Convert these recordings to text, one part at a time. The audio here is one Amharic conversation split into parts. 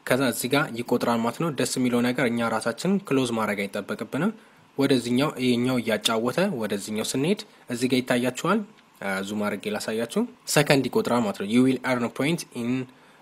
ከዛ እዚህ ጋር ይቆጥራል ማለት ነው። ደስ የሚለው ነገር እኛ ራሳችን ክሎዝ ማድረግ አይጠበቅብንም። ወደዚኛው ይሄኛው እያጫወተ ወደዚኛው ስንሄድ እዚህ ጋር ይታያችኋል። ዙም አድርጌ ላሳያችሁ። ሰከንድ ይቆጥራል ማለት ነው። ዩ ዊል ኤርን ፖይንት ኢን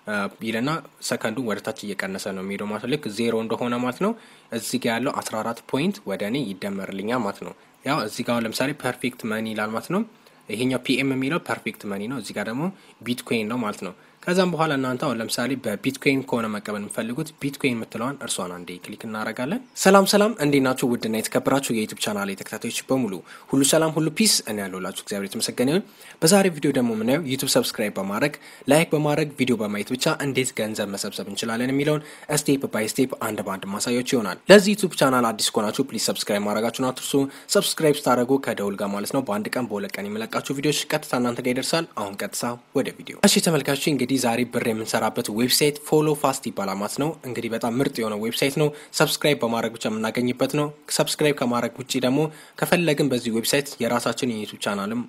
ይልና ሰከንዱ ወደ ታች እየቀነሰ ነው የሚሄደው ማለት ነው። ልክ ዜሮ እንደሆነ ማለት ነው። እዚህ ጋር ያለው 14 ፖይንት ወደ እኔ ይደመርልኛል ማለት ነው። ያው እዚህ ጋር ለምሳሌ ፐርፌክት መኒ ይላል ማለት ነው። ይሄኛው ፒኤም የሚለው ፐርፌክት መኒ ነው። እዚህ ጋር ደግሞ ቢትኮይን ነው ማለት ነው። ከዛም በኋላ እናንተ አሁን ለምሳሌ በቢትኮይን ከሆነ መቀበል የምፈልጉት ቢትኮይን የምትለዋን እርሷን አንዴ ክሊክ እናደርጋለን። ሰላም ሰላም፣ እንዴት ናችሁ? ውድና የተከበራችሁ የዩቱብ ቻናል ተከታታዮች በሙሉ ሁሉ ሰላም፣ ሁሉ ፒስ። እኔ ያለሁላችሁ እግዚአብሔር የተመሰገነ ይሁን። በዛሬ ቪዲዮ ደግሞ የምናየው ዩቱብ ሰብስክራይብ በማድረግ ላይክ በማድረግ ቪዲዮ በማየት ብቻ እንዴት ገንዘብ መሰብሰብ እንችላለን የሚለውን ስቴፕ ባይ ስቴፕ አንድ በአንድ ማሳያችሁ ይሆናል። ለዚህ ዩቱብ ቻናል አዲስ ከሆናችሁ ፕሊዝ ሰብስክራይብ ማድረጋችሁን አትርሱ። ሰብስክራይብ ስታደረጉ ከደውል ጋር ማለት ነው በአንድ ቀን በሁለት ቀን የመለቃችሁ ቪዲዮዎች ቀጥታ እናንተ ጋር ይደርሳል። አሁን ቀጥታ ወደ ቪዲዮ። እሺ ተመልካቾች እንግዲህ ዛሬ ብር የምንሰራበት ዌብሳይት ፎሎ ፋስት ይባላል ማለት ነው። እንግዲህ በጣም ምርጥ የሆነ ዌብሳይት ነው። ሰብስክራይብ በማድረግ ብቻ የምናገኝበት ነው። ሰብስክራይብ ከማድረግ ውጭ ደግሞ ከፈለግን በዚህ ዌብሳይት የራሳችን የዩቱብ ቻናልም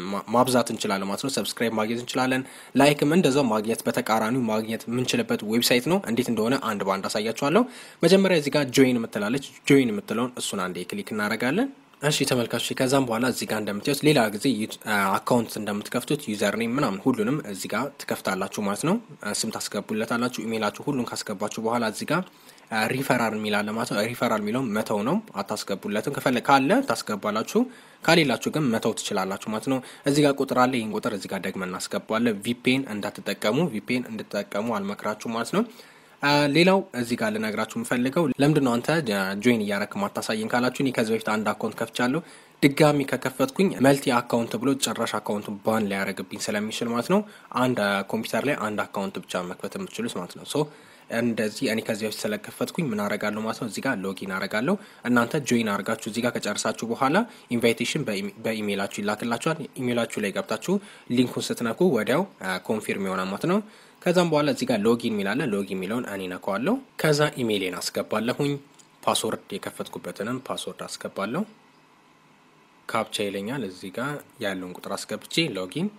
ማብዛት እንችላለን ማለት ነው። ሰብስክራይብ ማግኘት እንችላለን። ላይክም እንደዛው ማግኘት በተቃራኒው ማግኘት የምንችልበት ዌብሳይት ነው። እንዴት እንደሆነ አንድ በአንድ አሳያችኋለሁ። መጀመሪያ እዚህ ጋር ጆይን የምትላለች ጆይን የምትለውን እሱን አንዴ ክሊክ እናደርጋለን። እሺ ተመልካቾች ከዛም በኋላ እዚህ ጋር እንደምታዩት ሌላ ጊዜ አካውንት እንደምትከፍቱት ዩዘር ኔም ምናምን ሁሉንም እዚህ ጋር ትከፍታላችሁ ማለት ነው። ስም ታስገቡለታላችሁ፣ ኢሜይላችሁ ሁሉን ካስገባችሁ በኋላ እዚህ ጋር ሪፈራል የሚላለ ማለት ነው። ሪፈራል የሚለው መተው ነው፣ አታስገቡለትም። ከፈለ ካለ ታስገባላችሁ፣ ካሌላችሁ ግን መተው ትችላላችሁ ማለት ነው። እዚህ ጋር ቁጥር አለ። ይህን ቁጥር እዚህ ጋር ደግመን እናስገባለን። ቪፔን እንዳትጠቀሙ፣ ቪፔን እንድትጠቀሙ አልመክራችሁ ማለት ነው። ሌላው እዚህ ጋር ልነግራችሁ የምፈልገው ለምንድን ነው አንተ ጆይን እያረክ ማታሳየን ካላችሁ፣ እኔ ከዚህ በፊት አንድ አካውንት ከፍቻለሁ። ድጋሚ ከከፈትኩኝ መልቲ አካውንት ብሎ ጭራሽ አካውንቱ ባን ሊያደርግብኝ ስለሚችል ማለት ነው አንድ ኮምፒውተር ላይ አንድ አካውንት ብቻ መክፈት የምትችሉት ማለት ነው። ሶ እንደዚህ እኔ ከዚህ በፊት ስለከፈትኩኝ ምን አረጋለሁ ማለት ነው። እዚህ ጋር ሎጊን አረጋለሁ። እናንተ ጆይን አርጋችሁ እዚህ ጋር ከጨርሳችሁ በኋላ ኢንቫይቴሽን በኢሜይላችሁ ይላክላችኋል። ኢሜይላችሁ ላይ ገብታችሁ ሊንኩን ስትነኩ ወዲያው ኮንፊርም ይሆናል ማለት ነው። ከዛም በኋላ እዚህ ጋር ሎጊን የሚላለ ሎጊን የሚለውን እኔ ነካዋለሁ። ከዛ ኢሜይሌን አስገባለሁኝ። ፓስወርድ የከፈትኩበትንም ፓስወርድ አስገባለሁ። ካፕቻ ይለኛል። እዚህ ጋር ያለውን ቁጥር አስገብቼ ሎጊን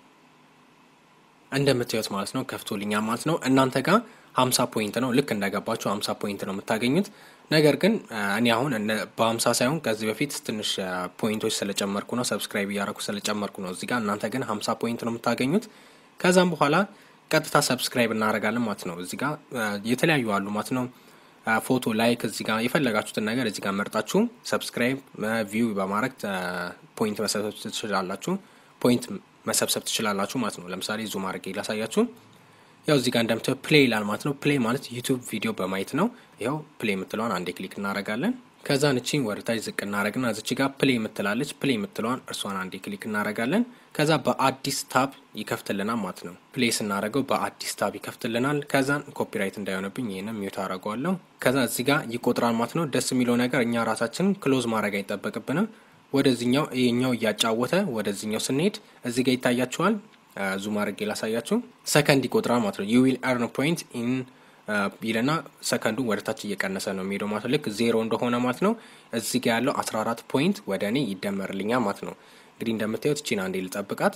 እንደምታዩት ማለት ነው ከፍቶልኛል ማለት ነው። እናንተ ጋር ሀምሳ ፖይንት ነው። ልክ እንደገባችሁ ሀምሳ ፖይንት ነው የምታገኙት። ነገር ግን እኔ አሁን በሀምሳ ሳይሆን ከዚህ በፊት ትንሽ ፖይንቶች ስለጨመርኩ ነው፣ ሰብስክራይብ እያደረኩ ስለጨመርኩ ነው። እዚህ ጋር እናንተ ግን ሀምሳ ፖይንት ነው የምታገኙት። ከዛም በኋላ ቀጥታ ሰብስክራይብ እናደርጋለን ማለት ነው። እዚህ ጋር የተለያዩ አሉ ማለት ነው። ፎቶ፣ ላይክ እዚህ ጋር የፈለጋችሁትን ነገር እዚህ ጋር መርጣችሁ ሰብስክራይብ ቪው በማድረግ ፖይንት መሰብሰብ ትችላላችሁ። ፖይንት መሰብሰብ ትችላላችሁ ማለት ነው። ለምሳሌ ዙም አድርጌ ላሳያችሁ። ያው እዚህ ጋር እንደምታየው ፕሌይ ይላል ማለት ነው። ፕሌይ ማለት ዩቱብ ቪዲዮ በማየት ነው። ያው ፕሌይ የምትለዋን አንዴ ክሊክ እናደርጋለን። ከዛ ንቺን ወደታች ዝቅ እናደረግና እዚች ጋር ፕሌይ የምትላለች ፕሌይ የምትለዋን እርሷን አንዴ ክሊክ እናደረጋለን። ከዛ በአዲስ ታብ ይከፍትልናል ማለት ነው። ፕሌይ ስናደረገው በአዲስ ታብ ይከፍትልናል። ከዛን ኮፒራይት እንዳይሆንብኝ ይህንም ሚውት አደረገዋለሁ። ከዛ እዚህ ጋር ይቆጥራል ማለት ነው። ደስ የሚለው ነገር እኛ ራሳችን ክሎዝ ማድረግ አይጠበቅብንም። ወደዚኛው ይሄኛው እያጫወተ ወደዚኛው ስንሄድ እዚህ ጋር ይታያችኋል። ዙም አድርጌ ላሳያችሁ። ሰከንድ ይቆጥራል ማለት ነው። ዩ ዊል ኤርን ፖይንት ኢን ይለና ሰከንዱ ወደ ታች እየቀነሰ ነው የሚሄደው ማለት ነው። ልክ ዜሮ እንደሆነ ማለት ነው። እዚህ ጋ ያለው 14 ፖይንት ወደ እኔ ይደመርልኛል ማለት ነው። እንግዲህ እንደምታዩት ቺን አንዴ ልጠብቃት።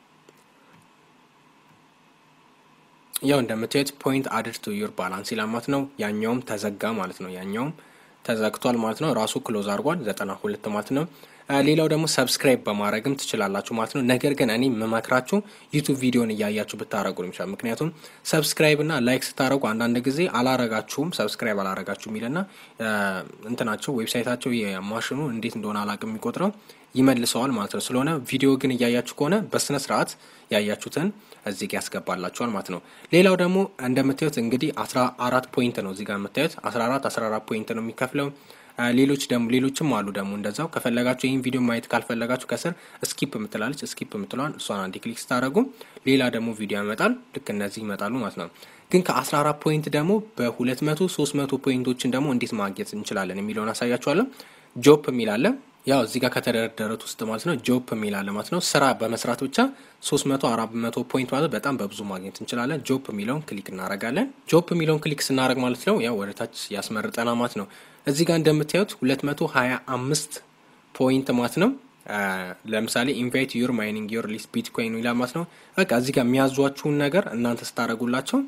ያው እንደምታዩት ፖይንት አድድ ቱ ዩር ባላንስ ይላል ማለት ነው። ያኛውም ተዘጋ ማለት ነው። ያኛውም ተዘግቷል ማለት ነው። ራሱ ክሎዝ አድርጓል ዘጠና ሁለት ማለት ነው። ሌላው ደግሞ ሰብስክራይብ በማድረግም ትችላላችሁ ማለት ነው። ነገር ግን እኔ የምመክራችሁ ዩቱብ ቪዲዮን እያያችሁ ብታደረጉ ነው የሚሻለው። ምክንያቱም ሰብስክራይብ እና ላይክ ስታደረጉ አንዳንድ ጊዜ አላረጋችሁም ሰብስክራይብ አላረጋችሁ የሚልና እንትናቸው ዌብሳይታቸው የማሽኑ እንዴት እንደሆነ አላቅም የሚቆጥረው ይመልሰዋል ማለት ነው። ስለሆነ ቪዲዮ ግን እያያችሁ ከሆነ በስነ ስርዓት ያያችሁትን እዚህ ጋ ያስገባላችኋል ማለት ነው። ሌላው ደግሞ እንደምታዩት እንግዲህ አስራ አራት ፖይንት ነው እዚህ ጋር የምታዩት አስራ አራት አስራ አራት ፖይንት ነው የሚከፍለው ሌሎች ደግሞ ሌሎችም አሉ ደግሞ እንደዛው ከፈለጋችሁ ይህን ቪዲዮ ማየት ካልፈለጋችሁ ከስር ስኪፕ የምትላለች ስኪፕ የምትለዋን እሷን አንድ ክሊክ ስታደረጉ ሌላ ደግሞ ቪዲዮ ያመጣል። ልክ እነዚህ ይመጣሉ ማለት ነው። ግን ከአስራ አራት ፖይንት ደግሞ በሁለት መቶ ሶስት መቶ ፖይንቶችን ደግሞ እንዴት ማግኘት እንችላለን የሚለውን አሳያችኋለሁ። ጆፕ የሚላለ ያው እዚህ ጋር ከተደረደሩት ውስጥ ማለት ነው ጆፕ የሚላለ ማለት ነው ስራ በመስራት ብቻ ሶስት መቶ አራት መቶ ፖይንት ማለት በጣም በብዙ ማግኘት እንችላለን። ጆፕ የሚለውን ክሊክ እናደርጋለን። ጆፕ የሚለውን ክሊክ ስናደርግ ማለት ነው ያው ወደ ታች ያስመርጠና ማለት ነው። እዚህ ጋር እንደምታዩት ሁለት መቶ ሀያ አምስት ፖይንት ማለት ነው። ለምሳሌ ኢንቫይት ዩር ማይኒንግ ዩር ሊስት ቢትኮይን ይላል ማለት ነው። በቃ እዚህ ጋር የሚያዟችሁን ነገር እናንተ ስታደርጉላቸው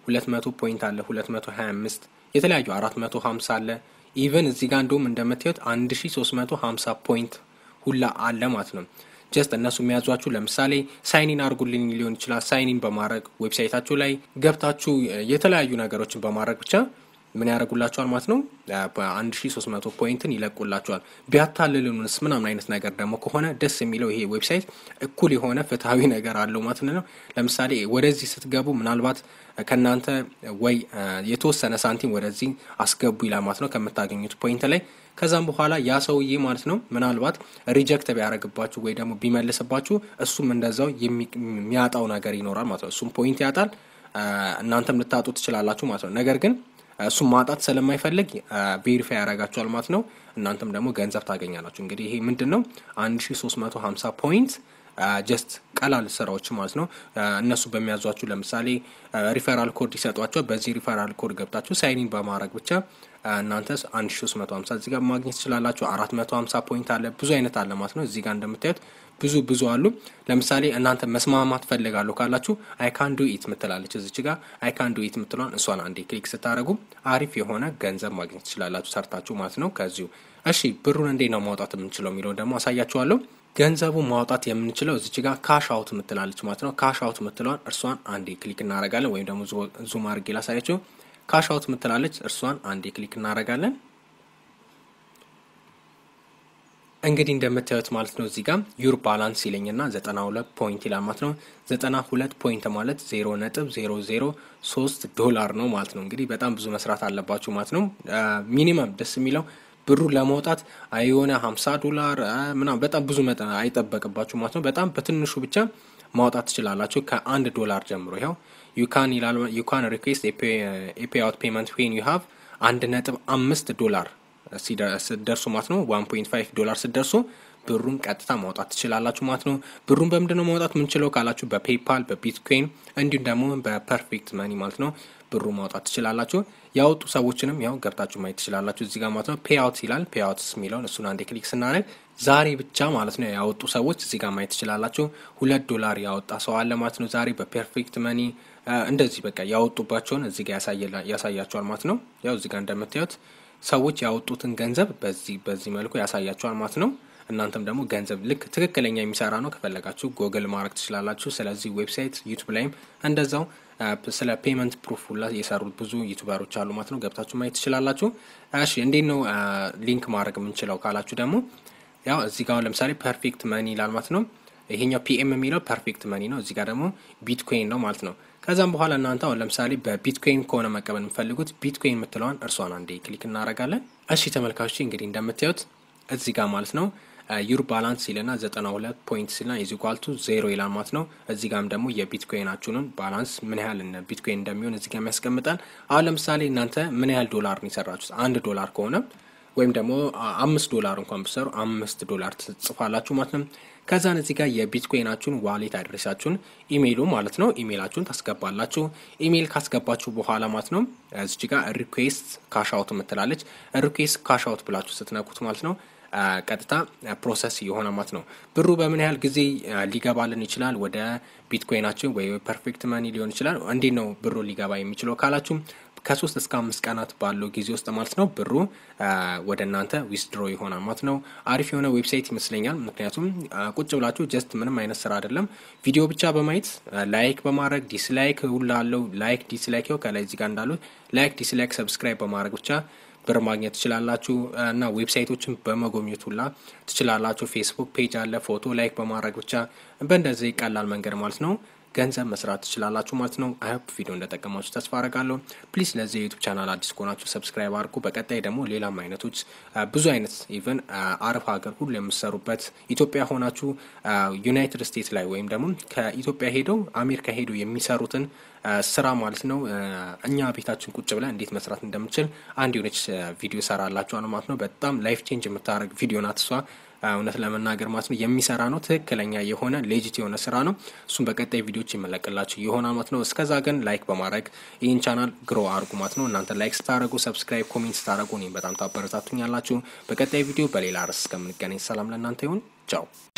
ሁለት መቶ ፖይንት አለ፣ ሁለት መቶ ሀያ አምስት የተለያዩ አራት መቶ ሀምሳ አለ። ኢቨን እዚህ ጋር እንደውም እንደምታዩት አንድ ሺ ሶስት መቶ ሀምሳ ፖይንት ሁላ አለ ማለት ነው። ጀስት እነሱ የሚያዟችሁ ለምሳሌ ሳይኒን አድርጉልኝ ሊሆን ይችላል። ሳይኒን በማድረግ ዌብሳይታችሁ ላይ ገብታችሁ የተለያዩ ነገሮችን በማድረግ ብቻ ምን ያደርጉላቸዋል ማለት ነው። በአንድ ሺ ሶስት መቶ ፖይንትን ይለቁላቸዋል። ቢያታልሉንስ ምናምን አይነት ነገር ደግሞ ከሆነ ደስ የሚለው ይሄ ዌብሳይት እኩል የሆነ ፍትሐዊ ነገር አለው ማለት ነው። ለምሳሌ ወደዚህ ስትገቡ ምናልባት ከእናንተ ወይ የተወሰነ ሳንቲም ወደዚህ አስገቡ ይላል ማለት ነው ከምታገኙት ፖይንት ላይ ከዛም በኋላ ያ ሰውዬ ማለት ነው ምናልባት ሪጀክት ቢያደርግባችሁ ወይ ደግሞ ቢመልስባችሁ እሱም እንደዛው የሚያጣው ነገር ይኖራል ማለት ነው። እሱም ፖይንት ያጣል፣ እናንተም ልታጡ ትችላላችሁ ማለት ነው። ነገር ግን እሱም ማጣት ስለማይፈልግ ቬሪፋይ ያደርጋችኋል ማለት ነው። እናንተም ደግሞ ገንዘብ ታገኛላችሁ። እንግዲህ ይሄ ምንድን ነው አንድ ሺ ሶስት መቶ ሀምሳ ፖይንት ጀስት ቀላል ስራዎች ማለት ነው። እነሱ በሚያዟችሁ ለምሳሌ ሪፈራል ኮድ ይሰጧቸው። በዚህ ሪፈራል ኮድ ገብታችሁ ሳይኒን በማድረግ ብቻ እናንተ አንድ ሺ ሶስት መቶ ሀምሳ እዚህ ጋር ማግኘት ትችላላችሁ። አራት መቶ ሀምሳ ፖይንት አለ። ብዙ አይነት አለ ማለት ነው። እዚህ ጋር እንደምታዩት ብዙ ብዙ አሉ። ለምሳሌ እናንተ መስማማት ፈልጋለሁ ካላችሁ አይካን ዱ ኢት ምትላለች እዚች ጋር አይካን ዱ ኢት ምትሏን እሷን አንዴ ክሊክ ስታደረጉ አሪፍ የሆነ ገንዘብ ማግኘት ትችላላችሁ ሰርታችሁ ማለት ነው ከዚሁ። እሺ ብሩን እንዴት ነው ማውጣት የምንችለው የሚለውን ደግሞ አሳያችኋለሁ። ገንዘቡ ማውጣት የምንችለው እዚች ጋር ካሽ አውት ምትላለች ማለት ነው። ካሽ አውት ምትለዋን እርሷን አንዴ ክሊክ እናደርጋለን። ወይም ደግሞ ዙም አድርጌ ላሳያችሁ። ካሽ አውት ምትላለች እርሷን አንዴ ክሊክ እናደርጋለን። እንግዲህ እንደምታዩት ማለት ነው እዚህ ጋር ዩር ባላንስ ይለኝና ዘጠና ሁለት ፖይንት ይላል ማለት ነው። ዘጠና ሁለት ፖይንት ማለት ዜሮ ነጥብ ዜሮ ዜሮ ሶስት ዶላር ነው ማለት ነው። እንግዲህ በጣም ብዙ መስራት አለባችሁ ማለት ነው። ሚኒመም ደስ የሚለው ብሩ ለማውጣት የሆነ ሀምሳ ዶላር ምናምን በጣም ብዙ መጠን አይጠበቅባችሁ ማለት ነው። በጣም በትንሹ ብቻ ማውጣት ትችላላችሁ ከአንድ ዶላር ጀምሮ ይኸው ዩካን ይላል ዩካን ሪኩዌስት ኤፔ አውት ፔመንት ዌን ዩ ሃቭ አንድ ነጥብ አምስት ዶላር ስደርሱ ማለት ነው ዋን ፖይንት ፋይቭ ዶላር ስደርሱ ብሩን ቀጥታ ማውጣት ትችላላችሁ ማለት ነው። ብሩን በምንድን ነው ማውጣት የምንችለው ካላችሁ በፔፓል በቢትኮይን እንዲሁም ደግሞ በፐርፌክት መኒ ማለት ነው ብሩ ማውጣት ትችላላችሁ። ያወጡ ሰዎችንም ያው ገብታችሁ ማየት ትችላላችሁ እዚህ ጋር ማለት ነው። ፔአውት ይላል ፔአውትስ የሚለውን እሱን አንዴ ክሊክ ስናደርግ ዛሬ ብቻ ማለት ነው ያወጡ ሰዎች እዚህ ጋር ማየት ትችላላችሁ። ሁለት ዶላር ያወጣ ሰው አለ ማለት ነው ዛሬ በፐርፌክት መኒ እንደዚህ በቃ ያወጡባቸውን እዚህ ጋር ያሳያቸዋል ማለት ነው። ያው እዚህ ጋር እንደምታዩት ሰዎች ያወጡትን ገንዘብ በዚህ በዚህ መልኩ ያሳያቸዋል ማለት ነው። እናንተም ደግሞ ገንዘብ ልክ ትክክለኛ የሚሰራ ነው ከፈለጋችሁ ጎግል ማድረግ ትችላላችሁ። ስለዚህ ዌብሳይት ዩቱብ ላይም እንደዛው ስለ ፔመንት ፕሩፍ ሁላ የሰሩት ብዙ ዩቱበሮች አሉ ማለት ነው። ገብታችሁ ማየት ትችላላችሁ። እሺ እንዴት ነው ሊንክ ማድረግ የምንችለው ካላችሁ ደግሞ ያው እዚህ ጋር ለምሳሌ ፐርፌክት መኒ ይላል ማለት ነው። ይሄኛው ፒኤም የሚለው ፐርፌክት መኒ ነው። እዚህ ጋር ደግሞ ቢትኮይን ነው ማለት ነው። ከዛም በኋላ እናንተ አሁን ለምሳሌ በቢትኮይን ከሆነ መቀበል የምፈልጉት ቢትኮይን የምትለዋን እርሷን አንዴ ክሊክ እናደርጋለን። እሺ ተመልካቾች እንግዲህ እንደምታዩት እዚህ ጋር ማለት ነው ዩር ባላንስ ይልና ዘጠና ሁለት ፖይንት ሲልና ኢዝ ኢኳል ቱ ዜሮ ይላል ማለት ነው። እዚህ ጋም ደግሞ የቢትኮይናችሁንን ባላንስ ምን ያህል ቢትኮይን እንደሚሆን እዚህ ጋር ያስቀምጣል። አሁን ለምሳሌ እናንተ ምን ያህል ዶላር ነው የሰራችሁት? አንድ ዶላር ከሆነ ወይም ደግሞ አምስት ዶላር እንኳን ብትሰሩ አምስት ዶላር ትጽፋላችሁ ማለት ነው። ከዛን እዚህ ጋር የቢትኮይናችሁን ዋሌት አድሬሳችሁን ኢሜይሉ ማለት ነው ኢሜይላችሁን ታስገባላችሁ። ኢሜይል ካስገባችሁ በኋላ ማለት ነው እዚህ ጋር ሪኩዌስት ካሻውት የምትላለች ሪኩዌስት ካሻውት ብላችሁ ስትነኩት ማለት ነው ቀጥታ ፕሮሰስ የሆነ ማለት ነው። ብሩ በምን ያህል ጊዜ ሊገባልን ይችላል? ወደ ቢትኮይናችን ወይ ፐርፌክት መኒ ሊሆን ይችላል። እንዴት ነው ብሩ ሊገባ የሚችለው ካላችሁ ከሶስት እስከ አምስት ቀናት ባለው ጊዜ ውስጥ ማለት ነው ብሩ ወደ እናንተ ዊዝድሮ ይሆናል ማለት ነው። አሪፍ የሆነ ዌብሳይት ይመስለኛል። ምክንያቱም ቁጭ ብላችሁ ጀስት ምንም አይነት ስራ አይደለም፣ ቪዲዮ ብቻ በማየት ላይክ በማድረግ ዲስላይክ ሁላ አለው ላይክ ዲስላይክ ው ከላይ እዚህ ጋር እንዳሉ ላይክ ዲስላይክ ሰብስክራይብ በማድረግ ብቻ ብር ማግኘት ትችላላችሁ እና ዌብሳይቶችን በመጎብኘት ሁላ ትችላላችሁ። ፌስቡክ ፔጅ አለ። ፎቶ ላይክ በማድረግ ብቻ በእንደዚህ ቀላል መንገድ ማለት ነው ገንዘብ መስራት ትችላላችሁ ማለት ነው። አይሆፕ ቪዲዮ እንደጠቀማችሁ ተስፋ አረጋለሁ። ፕሊዝ ለዚህ የዩቱብ ቻናል አዲስ ከሆናችሁ ሰብስክራይብ አድርጉ። በቀጣይ ደግሞ ሌላም አይነቶች ብዙ አይነት ኢቨን አረብ ሀገር ሁሉ የምሰሩበት ኢትዮጵያ ሆናችሁ ዩናይትድ ስቴትስ ላይ ወይም ደግሞ ከኢትዮጵያ ሄደው አሜሪካ ሄደው የሚሰሩትን ስራ ማለት ነው እኛ ቤታችን ቁጭ ብለን እንዴት መስራት እንደምችል አንድ የሆነች ቪዲዮ ሰራላችኋል ማለት ነው። በጣም ላይፍ ቼንጅ የምታደርግ ቪዲዮ ናት እሷ እውነት ለመናገር ማለት ነው የሚሰራ ነው። ትክክለኛ የሆነ ሌጂት የሆነ ስራ ነው። እሱም በቀጣይ ቪዲዮች ይመለቅላችሁ ይሆናል ማለት ነው። እስከዛ ግን ላይክ በማድረግ ይህን ቻናል ግሮ አድርጉ ማለት ነው። እናንተ ላይክ ስታደረጉ፣ ሰብስክራይብ፣ ኮሜንት ስታደረጉ እኔም በጣም ታበረታቱኛላችሁ። በቀጣይ ቪዲዮ በሌላ ርዕስ እስከምንገናኝ ሰላም ለእናንተ ይሁን። ቻው